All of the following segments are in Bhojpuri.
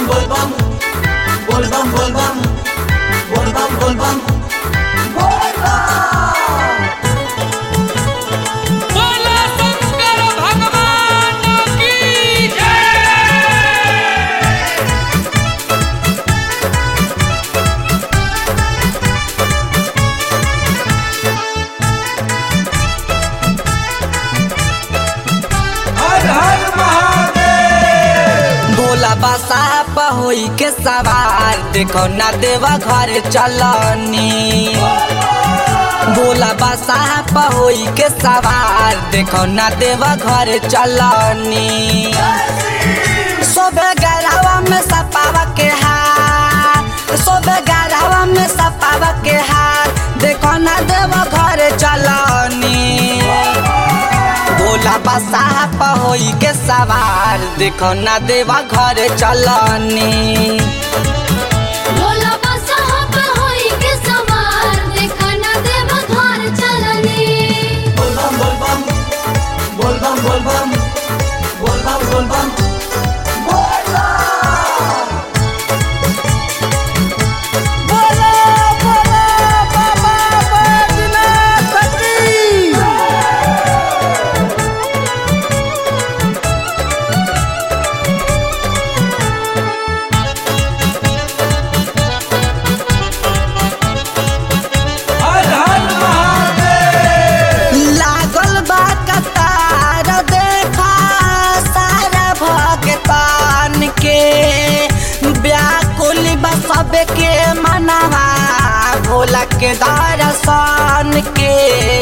volvam, volvam, volvam, volvam, volvam, बोला शंकर भगवान की जय हर हर महादेव भोला बसा पहोई के सवार देखो ना देवा घर चलनी भोला बसा पहोई के सवार देखो ना देवा घर चलनी सोबे गरावा में सपावा के हार सोबे गरावा में सपावा के हार देखो ना देवा घर चलनी भोला बसा पहोई के सवार देखो ना देवा घर चलनी भोला बसहा पे होई के सवार देखा ना देव घर चलनी volvam, volvam, volvam, volvam, volvam, volvam, बोला बोला बाबा बैजनाथ की हर हर महादेव लागल बा कतार देखा सारा भगतान के व्याकुल बा सबके मनवा भोला के दर्शन के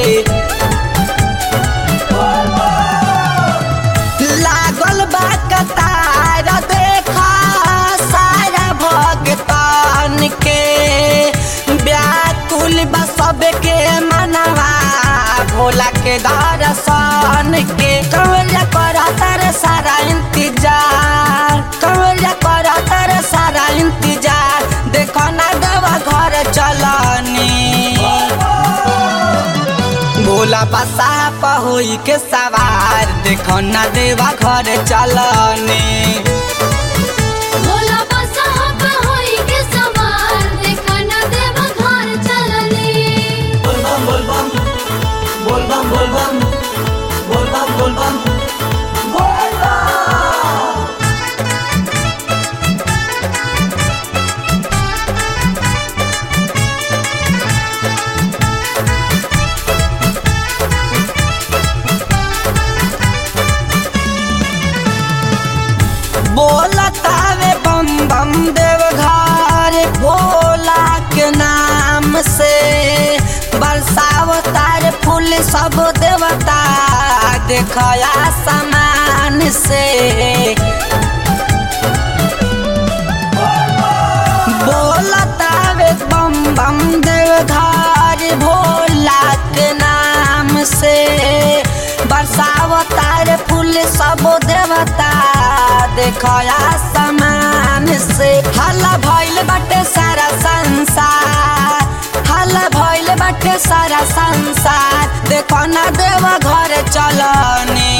लागल बा कतार देखा सारा भगतान के व्याकुल बा सबके मनवा भोला के दर्शन के कवरिया कर तर सारा इंतजार कवरिया कर तर सारा इंतजार देखो ना देवा घर चलनी भोला बसा पहोई के सवार देखो ना देवा घर चलनी भोला बसहा पे होई के सवार देखा ना देव घर चलनी volvam, volvam, volvam, volvam, volvam, volvam, बोलतावे बम बम देव घर भोला के नाम से बरसावतार फूल सब देवता देखया समान से बोलतावे बम बम देव घर भोला के नाम से बरसावतार फूल सब देवता देखया समान से हल्ला भइल बाटे सारा संसार हल्ला भइल बाटे सारा संसार देखो ना देवा घर चलनी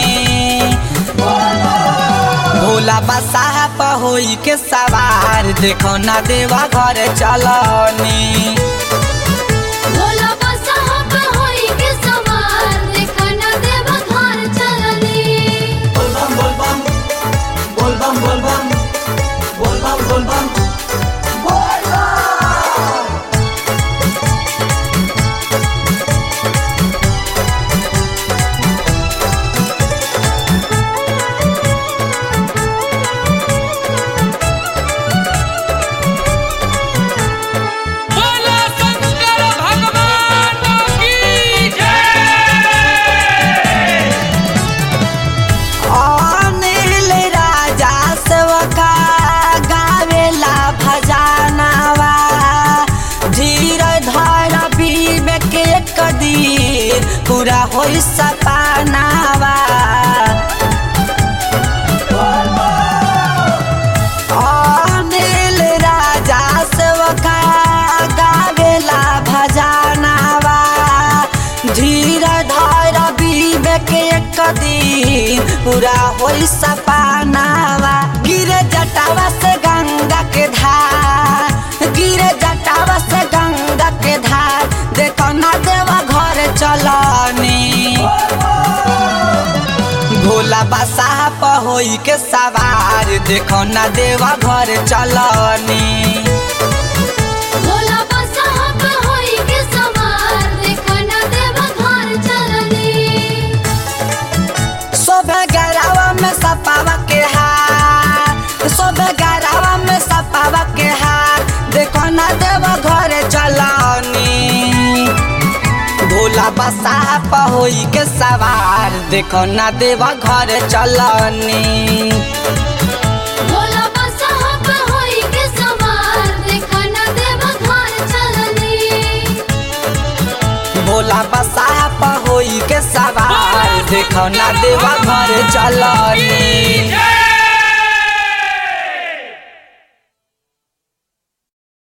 भोला बसा पहोई के सवार देखो ना देवा घर चलनी भोला बसहा पे होई के सवार देखा ना देव घर चलनी volvam, volvam, volvam, volvam, volvam, volvam, बोला शंकर भगवान की जय अनिल राजा सेवका गावेला भजानावा धीर धर विवेक एक दिन पूरा होई सपनावा अनिल राजा सेवका गावेला भजानावा धीर धर विवेक एक दिन पूरा होई सपनावा गिरे जटावा से गंगा बसाह पहोई के सवार देखो ना देवा घर चलनी भोला बसहा पे होई के सवार देखो ना देवा घर चलनी शोभे गरावा में सपावा के हार शोभे गरावा में सपावा के हार देखो ना देवा घर चलनी भोला बसाह पहोई के सवार देखो ना देवा घर चलनी भोला बसहा पे होई के सवार देखो ना देवा घर चलनी भोला बसाह पहोई के सवार देखो ना देवा घर चलनी जय